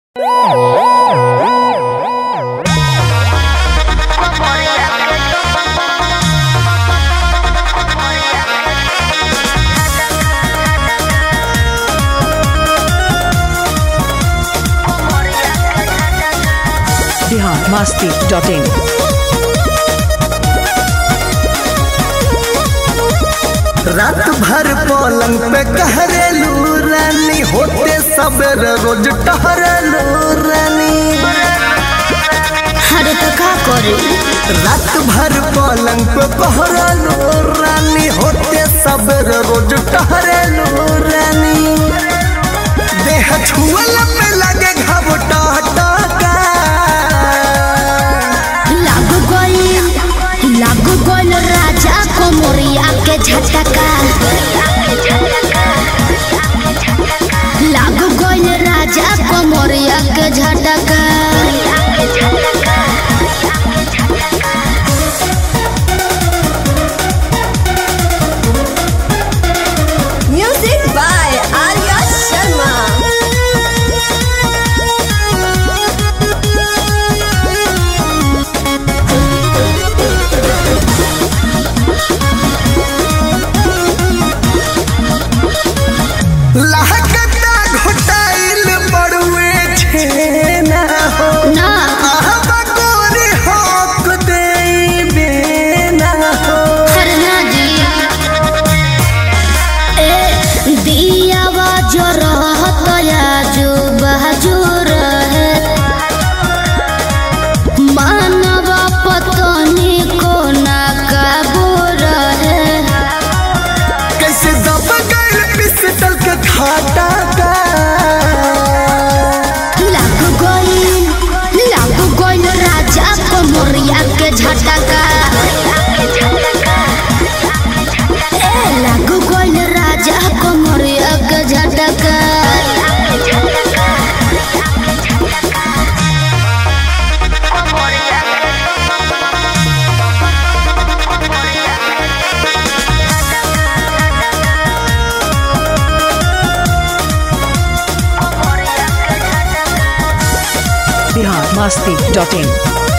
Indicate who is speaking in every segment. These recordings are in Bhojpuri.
Speaker 1: बिहार मस्ती डॉट इन
Speaker 2: रात भर पलंग पे कहरेलू रानी होते सवेर रोज टहरेलू रानी
Speaker 3: अरे तो का करी
Speaker 2: रात भर पलंग पे कहरेलू रानी होते सवेर रोज टहरेलू रानी देह छुअल पे लगे घाव टहटका
Speaker 3: लागू गइल लागू गइल राजा को मोरिया के झटका लागू गइल राजा को मोरिया के झटका
Speaker 4: Music by Arya Sharma.
Speaker 2: लहकता घुटाइल बड़ुए छेना हो
Speaker 3: ना
Speaker 2: आहबा गोरी होक देबे ना हो
Speaker 3: खरना जी ए दियावा जो रहत या जो बहजो रहे मानवा पतनी को ना काबू रहे
Speaker 2: कैसे दब गइल पिस्टल के खाटा का
Speaker 3: लागू गइल लागू गइल राजा को मोरिया के झटका ए लागू गइल राजा को मोरिया के झटका
Speaker 1: बिहार मस्ती डॉट इन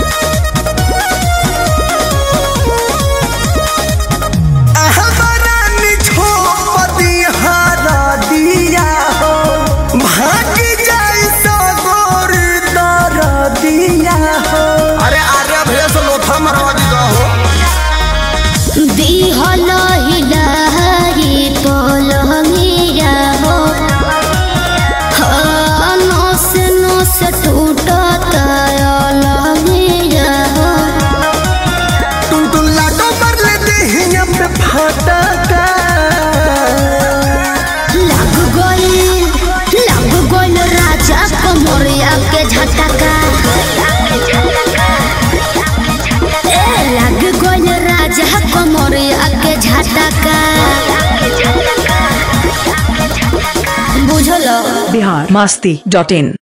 Speaker 2: आहबरानी छोपदी हारा दिया हो भाग जाई सो गोर दर दिया हो अरे आर्या भैया से लोथा मरवा दी हो
Speaker 3: दिहल हिलाही पलंगिया हो हाँ, नस नस टूटत अलंगिया हो
Speaker 2: तुम तुम लाडो मर ले देहिया पे फाटका
Speaker 3: लाग गइल लाग गइल राजा कमरिया के झटका ए लाग गइल राजा कमरिया के झटका बुझलो
Speaker 1: बिहार मस्ती डॉट इन